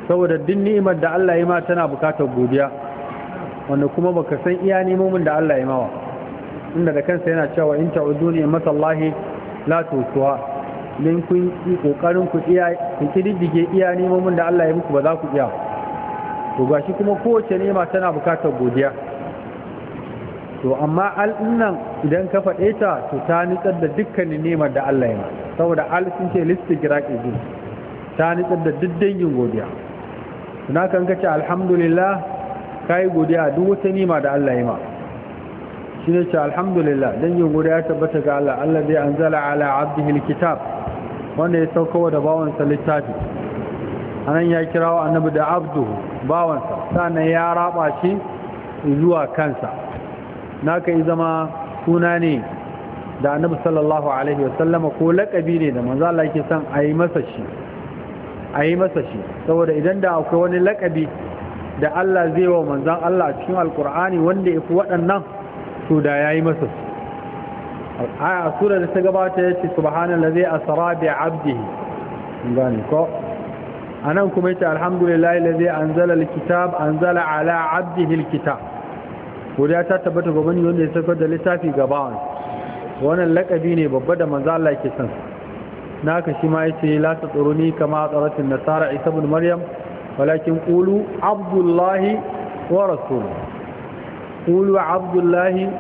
saboda duk ni'imar da Allah ya ma tana bukatar godiya wanda kuma baka san iya nemomin da Allah ya mawa inda da kansa yana cewa in ta'udu ni'matallahi la tusuha din kun yi kokarin ku iya ku kididdige iya nemomin da Allah ya muku ba za ku iya to gashi kuma kowace nema tana bukatar godiya to amma al'innan idan ka faɗe ta to ta nitsar da dukkanin nemar da Allah ya saboda al sun ce listigraq izin ta nitsar da duk dangin godiya tuna kan kace alhamdulillah kai godiya duk wata nima da Allah ya ma shine ce alhamdulillah dangin godiya tabbata ga Allah Allah zai anzala ala abdihi alkitab wanda ya sauka da bawansa littafi anan ya kirawo annabi da abduhu bawansa sannan ya raba shi zuwa kansa naka yi zama suna ne da annabi sallallahu alaihi wasallama ko lakabi ne da manzo Allah yake son a yi masa shi a yi masa shi saboda idan da akwai wani lakabi da Allah zai wa manzan Allah cikin alkur'ani wanda ya fi waɗannan to da ya yi masa su a sura da ta gabata ya ce subhanallazi asra bi abdihi gani ko anan kuma yace alhamdulillahi allazi anzala alkitab anzala ala abdihi alkitab godiya ta tabbata ga wani wanda ya saukar da littafi gaba wannan lakabi ne babba da manzo Allah yake son naka shi ma yace la tsuruni kama tsaratin nasara isa ibn maryam walakin qulu abdullahi wa rasuluhu qulu abdullahi